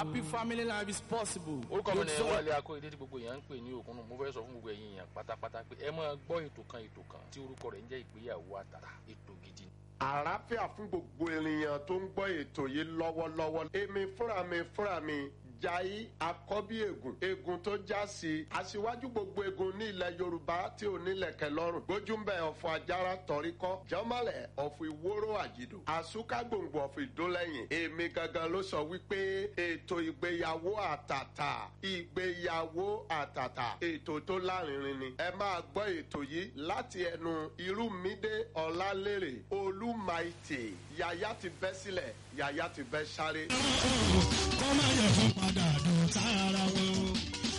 Happy family life is possible. orúkọ mi Good ni soul. wálé akóyedé tí gbogbo èèyàn ń pè ní òkun mo fẹ́ sọ fún gbogbo ẹ̀yin èèyàn pátápátá pé ẹ máa gbọ́ ètò kan ètò kan tí orúkọ rẹ̀ ń jẹ́ ìgbéyàwó àtàtà ètò gidi ni. àlàáfíà fún gbogbo ènìyàn tó ń gbọ́ ètò yìí lọ́wọ́lọ́wọ́ èmi fúnra mi fúnra mi jai akọ́bí egun egun tó já sí aṣíwájú gbogbo egun ní ilẹ̀ yorùbá tí ò nílẹ̀kẹ̀ lọ́rùn gbójúmbẹ̀ ọ̀fọ̀ ajára tọ̀ríkọ́ jọ́mọ́lẹ̀ ọ̀fọ̀ ìwóró àjìdò àsúká gbòǹgbò ọ̀fọ̀ ìdólẹ́yìn èmi gangan ló sọ wípé ètò ìgbéyàwó àtàtà ìgbéyàwó àtàtà ètò tó lárinrin ni ẹ máa gbọ́ ètò yìí láti ẹnu irúmídé ọ̀làlérè olúmaìtì yàyà ti bẹ́ sílẹ̀ yàyà ti bẹ́ sáré. kọ́ máa yẹ fún padà dùn sára wọn.